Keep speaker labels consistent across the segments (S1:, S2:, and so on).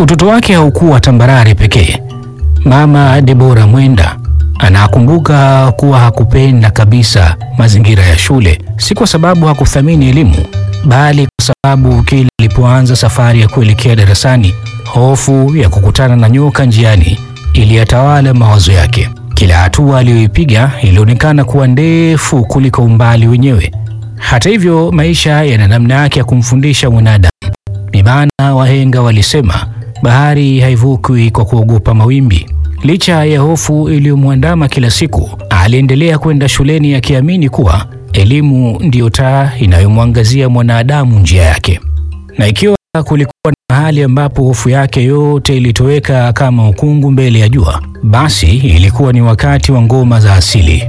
S1: Utoto wake haukuwa tambarare pekee. Mama Debora Mwenda anakumbuka kuwa hakupenda kabisa mazingira ya shule, si kwa sababu hakuthamini elimu, bali kwa sababu kila alipoanza safari ya kuelekea darasani, hofu ya kukutana na nyoka njiani iliyatawala mawazo yake. Kila hatua aliyoipiga ilionekana kuwa ndefu kuliko umbali wenyewe. Hata hivyo, maisha yana namna yake ya kumfundisha mwanadamu. Ni maana wahenga walisema bahari haivukwi kwa kuogopa mawimbi. Licha ya hofu iliyomwandama kila siku, aliendelea kwenda shuleni akiamini kuwa elimu ndiyo taa inayomwangazia mwanadamu njia yake. Na ikiwa kulikuwa na mahali ambapo hofu yake yote ilitoweka kama ukungu mbele ya jua, basi ilikuwa ni wakati wa ngoma za asili.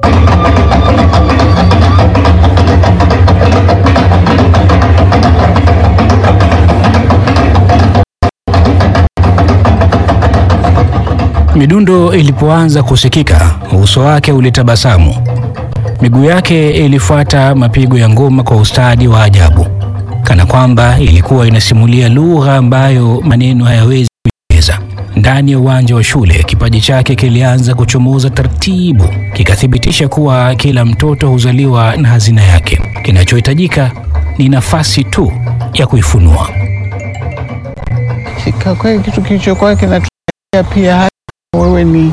S1: Midundo ilipoanza kusikika, uso wake ulitabasamu. Miguu yake ilifuata mapigo ya ngoma kwa ustadi wa ajabu, kana kwamba ilikuwa inasimulia lugha ambayo maneno hayawezi kueleza. Ndani ya uwanja wa shule, kipaji chake kilianza kuchomoza taratibu, kikathibitisha kuwa kila mtoto huzaliwa na hazina yake. Kinachohitajika ni nafasi tu ya kuifunua.
S2: Kwa kweli kitu kilichokuwa kinatokea pia hata wewe ni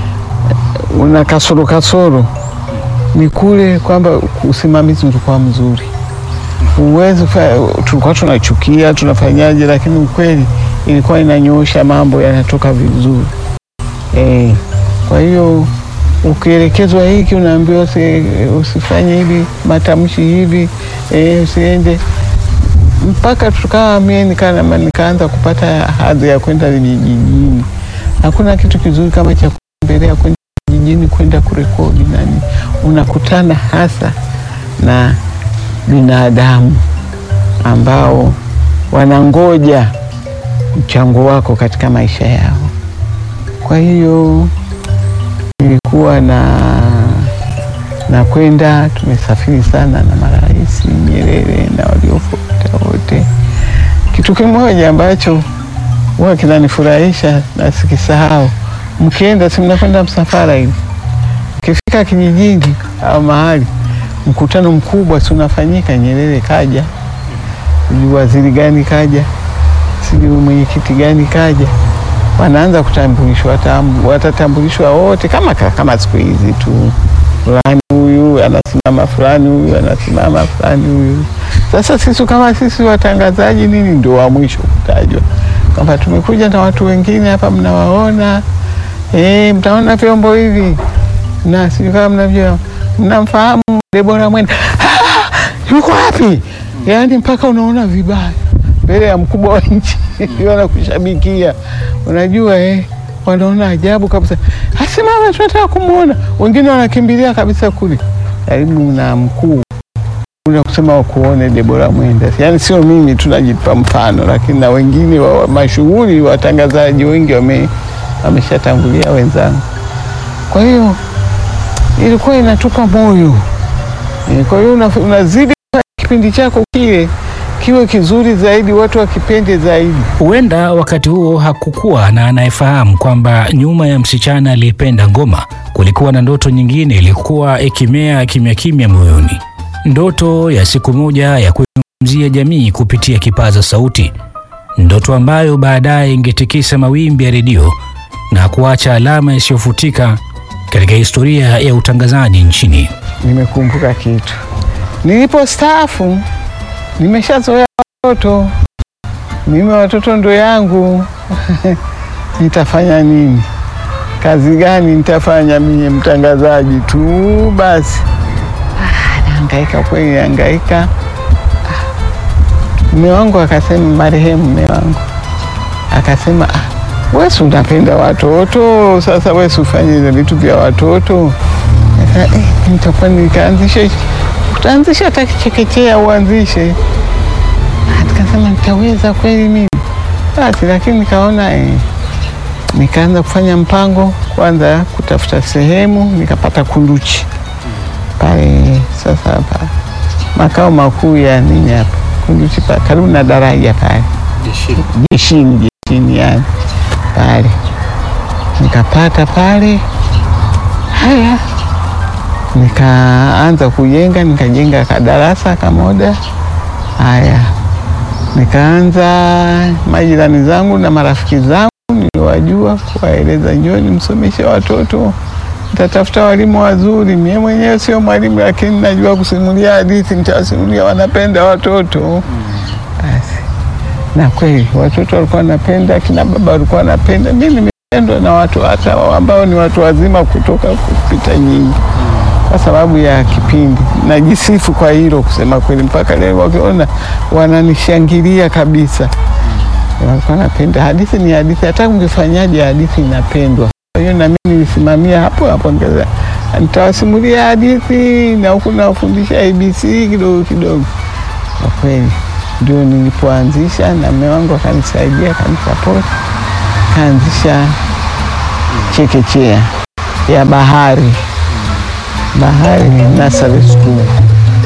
S2: una kasoro kasoro, ni kule kwamba usimamizi ulikuwa mzuri. Uwezi, tulikuwa tunachukia tunafanyaje, lakini ukweli ilikuwa inanyoosha mambo yanatoka vizuri e. Kwa hiyo ukielekezwa hiki unaambiwa usifanye hivi, matamshi hivi e, usiende mpaka tukawa mie nikana nikaanza kupata hadhi ya kwenda vijijini. Hakuna kitu kizuri kama cha kutembelea kwenda vijijini, kwenda kurekodi nani, unakutana hasa na binadamu ambao wanangoja mchango wako katika maisha yao. Kwa hiyo ilikuwa na na kwenda, tumesafiri sana na marais Nyerere na waliofuata wote. Kitu kimoja ambacho huwa kinanifurahisha na sikisahau, mkienda, si mnakwenda msafara hivi, mkifika kijijini au mahali mkutano mkubwa si unafanyika, Nyerere kaja, sijui waziri gani kaja, sijui mwenyekiti gani kaja, wanaanza kutambulishwa, watatambulishwa wote kama, kama siku hizi tu, fulani huyu anasimama, fulani huyu anasimama, fulani huyu. Sasa sisi kama sisi watangazaji nini, ndio wa mwisho kutajwa kwamba tumekuja na watu wengine hapa, mnawaona eh, mtaona vyombo hivi na sijui kama mnavyo, mnamfahamu Debora Mwenda ah, yuko wapi? Yaani mpaka unaona vibaya mbele ya mkubwa wa nchi wanakushabikia, unajua eh, wanaona ajabu kabisa, asimama, tunataka kumwona. Wengine wanakimbilia kabisa kule karibu na mkuu una kusema wakuone Debora Mwenda. Yaani sio mimi tunajipa mfano, lakini na wengine wa mashughuli watangazaji wengi wame wameshatangulia wenzangu. Kwa hiyo ilikuwa inatupa moyo. Kwa hiyo unazidi kipindi chako kile kiwe kizuri zaidi, watu wakipende zaidi.
S1: Huenda wakati huo hakukuwa na anayefahamu kwamba nyuma ya msichana aliyependa ngoma kulikuwa na ndoto nyingine ilikuwa ikimea kimya kimya moyoni, ndoto ya siku moja ya kuizungumzia jamii kupitia kipaza sauti, ndoto ambayo baadaye ingetikisa mawimbi ya redio na kuacha alama isiyofutika katika historia ya utangazaji nchini.
S2: Nimekumbuka kitu, nilipostaafu nimeshazoea watoto, mimi watoto ndo yangu nitafanya nini? Kazi gani nitafanya mimi? Mtangazaji tu basi. Ah, nahangaika kweli, nahangaika. Mume wangu akasema, marehemu mume wangu akasema, ah, wewe unapenda watoto, sasa wewe ufanye vitu vya watoto. Eh, nitakuwa nikaanzisha utaanzisha hata kichekechea uanzishe. Nikasema nitaweza kweli mimi basi, lakini nikaona eh, nikaanza kufanya mpango kwanza, kutafuta sehemu, nikapata Kunduchi pale sasa hapa makao makuu ya nini hapa Kunduchi, karibu na daraja pale jeshini, jeshini duniani pale, nikapata pale. Haya, nikaanza kujenga, nikajenga kadarasa kamoja. Haya, nikaanza majirani zangu na marafiki zangu niliwajua, kuwaeleza njoni msomeshe watoto, nitatafuta walimu wazuri. Mie mwenyewe sio mwalimu, lakini najua kusimulia hadithi, nitawasimulia. Wanapenda watoto basi. Na kweli watoto walikuwa wanapenda, kina baba walikuwa wanapenda. Mi nimependwa na watu hata ambao ni watu wazima kutoka kupita nyinyi kwa sababu ya kipindi. Najisifu kwa hilo kusema kweli, mpaka leo wakiona wananishangilia kabisa. Walikuwa napenda hadithi, ni hadithi, hata ungefanyaje hadithi inapendwa. Kwa hiyo na mimi nilisimamia hapo hapo, ngeza nitawasimulia hadithi na huku nawafundisha ABC kidogo kidogo. Kwa kweli ndio nilipoanzisha, na mume wangu akanisaidia, akanisapoti, kaanzisha chekechea ya Bahari Bahari Nursery School.